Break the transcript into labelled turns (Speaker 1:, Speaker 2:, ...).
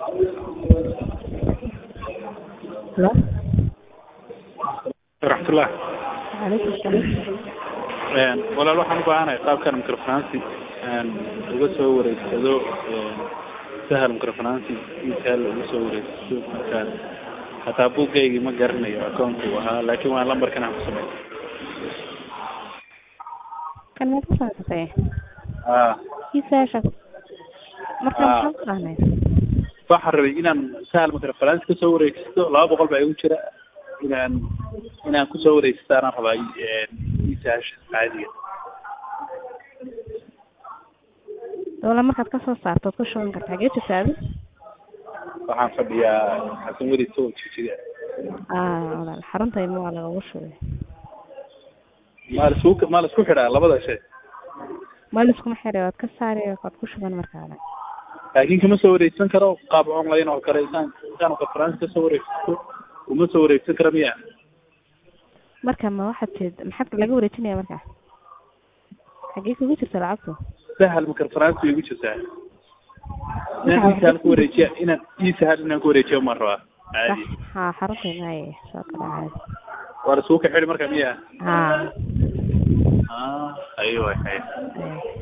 Speaker 1: Hello?
Speaker 2: waraxmatullah
Speaker 1: Waalaikum salaam.
Speaker 2: walaal waxaan u baahanahay qaabkan microfinancy uga soo wareegsado sahal microfinancy intaal uga soo wareegsato marka hataa buuggaygii ma garanayo account uu ahaa laakiin waa lambarkan aan ku samey
Speaker 1: Kan ma ku saabsatay?
Speaker 2: ah
Speaker 1: Kiisaasha. Marka
Speaker 2: Ah.
Speaker 1: maxaa ku dhahnay?
Speaker 2: waxaan rabay inaan sahal microfinance ka soo wareegsato laba boqol baa igu jira inaan inaan kusoo wareegsato anaan rabaa isahasha caadiga
Speaker 1: Doola markaad ka soo saarto waad ku shuban kartaa. Xagee jirtaa adi?
Speaker 2: waxaan fadhiyaa xasan weli tow jijiga
Speaker 1: Ah, walaal xarunta ilmo waa lagagu shubay.
Speaker 2: maa laisku maa laisku xidhaa labada shay
Speaker 1: Ma liskuma xiray waad ka saari waad ku shuban markaada.
Speaker 2: laakiin kama soo wareegsan karo qaab online oo kale intaan intaan conference ka soo wareegsato uma soo wareegsan karo miya
Speaker 1: Marka ma waxaad tid maxaad laga wareejinaya marka? Xagee kugu jirta lacagtu?
Speaker 2: sahal microfinance way igu jirtaa inaan isahal ku wareejiya inaan isahal inaan ku wareejiyo ma rabaa caadi
Speaker 1: Ha, xarunta ilmaha soo kala caadi.
Speaker 2: waa laisku ka xidhi marka miya
Speaker 1: Ha.
Speaker 2: ah ayo hay
Speaker 1: Eh.